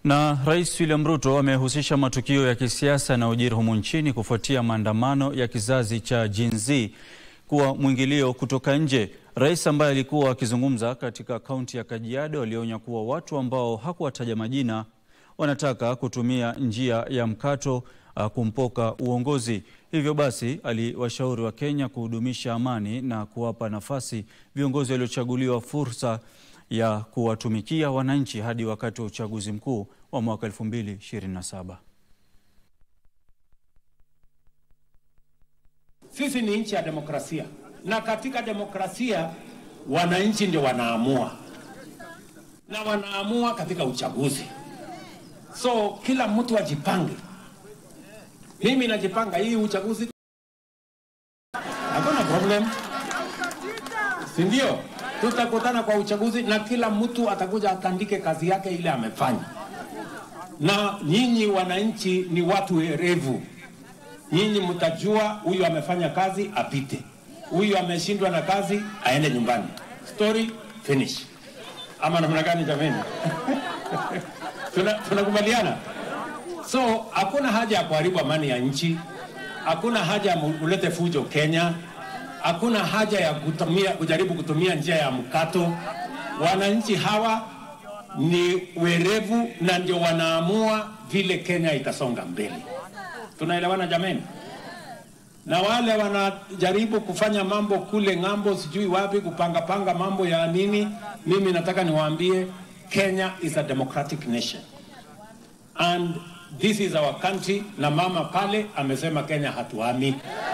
Na Rais William Ruto amehusisha matukio ya kisiasa yanayojiri humu nchini kufuatia maandamano ya kizazi cha Gen Z kuwa mwingilio kutoka nje. Rais ambaye alikuwa akizungumza katika kaunti ya Kajiado alionya kuwa watu ambao hakuwataja majina wanataka kutumia njia ya mkato uh, kumpoka uongozi. Hivyo basi aliwashauri Wakenya kuhudumisha amani na kuwapa nafasi viongozi waliochaguliwa fursa ya kuwatumikia wananchi hadi wakati wa uchaguzi mkuu wa mwaka 2027. Sisi ni nchi ya demokrasia, na katika demokrasia wananchi ndio wanaamua, na wanaamua katika uchaguzi. So kila mtu ajipange. Mimi najipanga hii uchaguzi, hakuna problem, si ndio? Tutakutana kwa uchaguzi na kila mtu atakuja atandike kazi yake ile amefanya, na nyinyi wananchi ni watu werevu nyinyi mtajua huyu amefanya kazi apite, huyu ameshindwa na kazi aende nyumbani. Story finish. Ama namna gani jameni? Tunakubaliana? So hakuna haja ya kuharibu amani ya nchi, hakuna haja ya ulete fujo Kenya, hakuna haja ya kutumia, kujaribu kutumia njia ya mkato. Wananchi hawa ni werevu na ndio wanaamua vile Kenya itasonga mbele. Tunaelewana jameni? Na wale wanajaribu kufanya mambo kule ng'ambo, sijui wapi, kupanga panga mambo ya nini, mimi nataka niwaambie Kenya is a democratic nation and this is our country, na mama pale amesema Kenya hatuami.